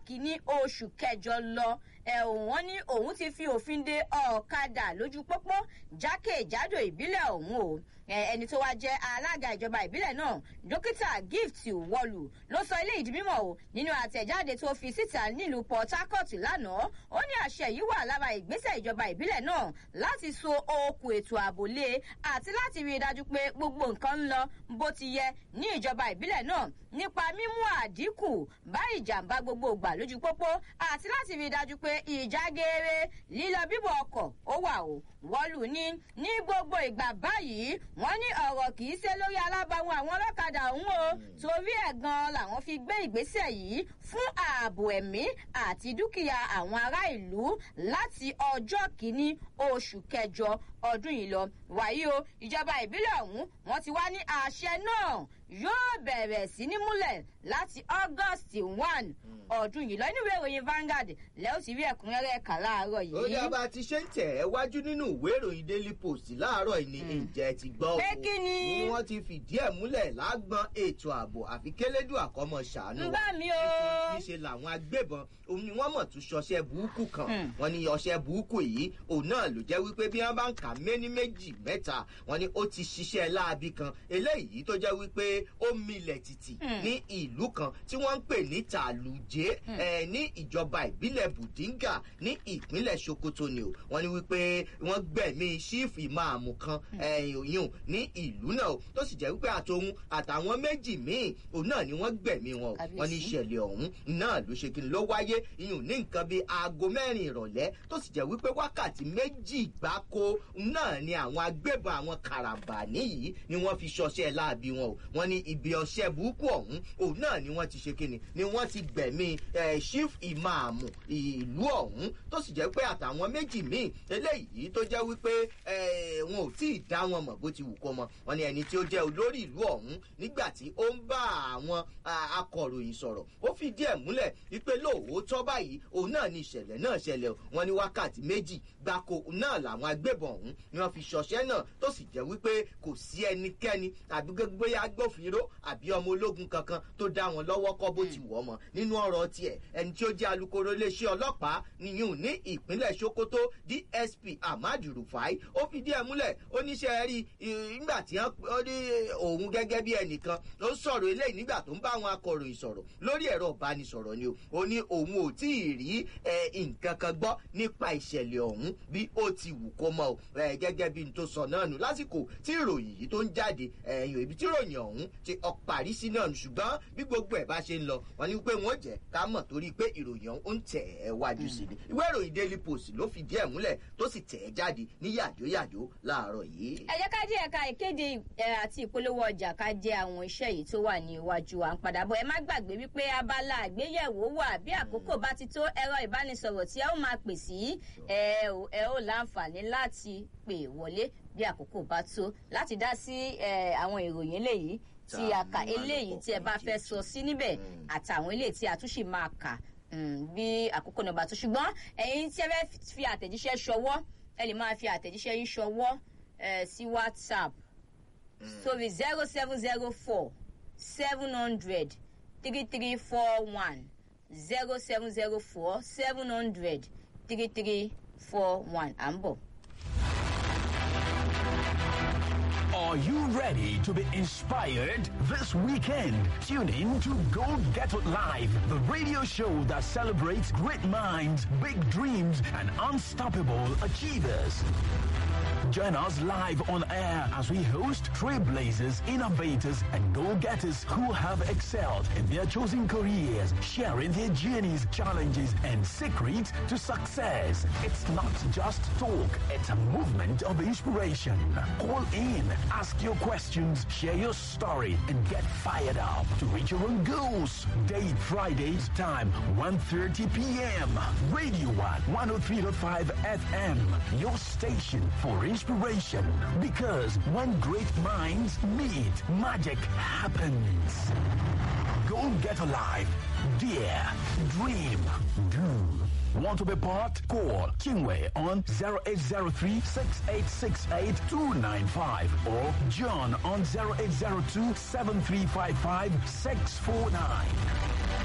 kìíní oṣù kẹjọ lọ ẹ̀wọ̀n wọn ní òun ti fi òfin de ọ̀kadà lójú pópó jákèjádò ìbílẹ̀ ọ̀hún o ẹni tó wá jẹ́ alága ìjọba ìbílẹ̀ náà dókítà gift wọlù ló sọ ilé ìdí mímọ̀ o nínú àtẹ̀jáde tó fi síta nílùú port harcourt lánàá ó ní àṣẹ yìí wà lára ìgbésẹ̀ ìjọba ìbílẹ̀ náà láti so okùn ètò ààbò lé àti láti rí i dájú pé gbogbo nǹkan ń lọ bó ti yẹ ní ìjọba ìbílẹ̀ náà nípa mímú àdínkù bá ìjàmbá gbogbo ìgbà lójú pópó àti láti rí i dájú pé ìjà geere lílọ bíbọ̀ ọkọ̀ ó wà o wọ́lù ní ní gbogbo ìgbà báyìí wọ́n ní ọ̀rọ̀ kì í ṣe lórí alábàáwọn àwọn ọlọ́kadà ọ̀hún o torí ẹ̀ gan làwọn fi gbé ìgbésẹ̀ yìí fún ààbò ẹ̀mí àti dúkìá àwọn ará ìlú láti ọjọ́ kìíní oṣù kẹjọ ọdún yìí lọ wàyí o ìjọba ìbílẹ̀ ọ̀hún wọ́n ti wá ní àṣẹ náà yóò bẹ̀rẹ̀ sí ní múlẹ̀ láti august one ọdún yìí lọ inú ìwé ìròyìn Vanguard lẹ́yìn tí rí ẹ̀kúnrẹ́rẹ́ kà láàárọ̀ yìí. ó yá bá a ti ṣe ń tẹ̀ ẹ́ wájú nínú ìwé ìròyìn daily post láàárọ̀ yìí ni ǹjẹ́ ti gbọ́ o. pé kí ni. ni wọ́n ti fìdí ẹ̀ múlẹ̀ lágbọ́n ètò ààbò àfi kélédù àkọ́mọ ṣàánú. ń bá mi o. níṣe làwọn agbébọn òun ni wọ́n mọ̀ tún ṣọṣẹ́ burúkú kan wọ́n ní ọṣẹ́ burúkú yìí òun náà ló jẹ́ wípé bí wọ́n bá ń kà méní méjì mẹ́ta wọ́n ní ó ti ṣiṣẹ́ láabi kan eléyìí tó jẹ́ wípé ó milẹ̀ tìtì ní ìlú kan tí wọ́n ń pè ní tàlùjẹ́ ẹ̀ ní ìjọba ìbílẹ̀ bùdíngà ní ìpínlẹ̀ sokoto ni o wọ́n ní wípé wọ́n gbẹ̀mí sífù ìmáàmù kan ẹ̀yìn ní ìlú náà tó sì jẹ́ wípé àtòun àtàwọn méjì míì òun náà ni wọ́n gbẹ̀mí wọn o wọ́n ní ìṣẹ̀lẹ̀ ọ̀hún náà ló ṣe kí ni ló wáyé ìyún ní nǹkan bíi aago mẹ́rin ìrọ̀lẹ́ tó sì jẹ́ wípé wákàtí méjì gbáko náà ni àwọn agbébọn àwọn karambani yìí ni wọ́n fi ṣọṣẹ́ láabi wọn o wọ́n ní ibi ọṣẹ́ burúkú ọ̀hún òun náà ni wọ́n ti ṣe kí ni ni wọ́n ti gbẹ̀mí chief ìmáàmù ìlú ọ̀hún tó sì jẹ́ pé àtàwọn méjì míì eléyìí tó jẹ́ wípé wọn ò tí ì dá wọn mọ̀ bó ti wù kó mọ wọn ni ẹni tí ó jẹ́ olórí ìlú ọ̀hún nígbà tí ó ń bá àwọn akọ̀ròyìn sọ̀rọ̀ ó fi díẹ̀ múlẹ̀ wípé lóòótọ́ báyìí òun náà ni ìṣẹ̀lẹ̀ náà ṣẹlẹ̀ wọn ní wákàtí méjì gbáko náà làwọn agbébọn ọ̀hún ni wọ́n fi ṣọṣẹ́ náà tó sì jẹ́ wípé kò sí ẹnikẹ́ni àbí gbégbé agbófinró àbí ọmọ ológun kankan tó dá wọn lọ́wọ́ kọ́ bó ti wọ̀ mọ́ nínú ọ̀rọ̀ tiẹ̀ ẹni tí ó jẹ́ alukoro iléeṣẹ́ ọlọ́pàá nìyún ní ìpínlẹ̀ sokoto dsp ahmad rufai ó fi díẹ̀ múlẹ̀ oníṣẹ́ rí nígbà tí wọ́n ní òun gẹ́gẹ́ bí ẹnìkan ó sọ̀rọ̀ eléyìí nígbà tó ń bá àwọn akọ̀ròyìn sọ̀rọ̀ lórí ẹ̀rọ ìbánisọ̀rọ̀ ni o ó ní òun ò tí ì rí nǹkan kan gbọ́ nípa ìṣẹ̀lẹ̀ ọ̀hún bí ó ti wù kó mọ́ o gẹ́gẹ́ bí n tó sọ náà nù lásìkò tí ìròyìn yìí tó ń jáde ẹ̀yìn ibi tí ìròyìn ọ̀hún ti ọ̀parí sí náà ṣùgbọ́n bí gbogbo ẹ̀ bá ṣe ń lọ wọ́n ní pé wọ́n jẹ́ ká mọ̀ torí pé ìròyìn ọ̀hún ń tẹ̀ ẹ́ wájú sí ni ìwé ìròyìn daily post ló fi díẹ̀ múlẹ̀ tó sì tẹ̀ ẹ́ jáde ní yàjóyàjó láàárọ̀ yìí. ẹ jẹ́ ká jẹ́ ẹ̀ka ìkéde àti ìpolówó ọjà ká jẹ́ àwọn iṣẹ́ yìí tó wà ní iwájú à ń padà bọ̀ ẹ má gbàgbé wípé abala àgbéyẹ̀wò wà bí àkókò bá ti tó ẹ̀rọ ìbánisọ̀rọ̀ tí ẹ ó máa pè sí ẹ ó láǹfààní láti pè wọlé bí àkókò bá tó láti dá sí àwọn ìròyìn eléyìí tí a kà eléyìí tí ẹ bá fẹ́ sọ sí níbẹ̀ àtàwọn eléyìí tí a tún sì máa kà bí àkókò náà bá tó ṣùgbọ́n ẹ̀yin tí ẹ fẹ́ fi àtẹ̀jíṣẹ́ ṣọwọ́ ẹ lè máa fi àtẹ̀jíṣẹ́ yín ṣọwọ́ sí whatsapp sórí zero seven zero four seven hundred three three four one zero seven zero four seven hundred three three four one à ń bọ̀. Are you ready to be inspired this weekend? Tune in to Go Get It Live, the radio show that celebrates great minds, big dreams, and unstoppable achievers. Join us live on air as we host trailblazers, innovators, and go-getters who have excelled in their chosen careers, sharing their journeys, challenges, and secrets to success. It's not just talk, it's a movement of inspiration. Call in, ask your questions, share your story, and get fired up to reach your own goals. Date Fridays, time 1.30 p.m. Radio 1, 103.5 FM, your station for inspiration. Because when great minds meet, magic happens. Go get alive. Dare. Dream. Do. Want to be part? Call Kingway on 0803 6868 295 or John on 0802 7355 649.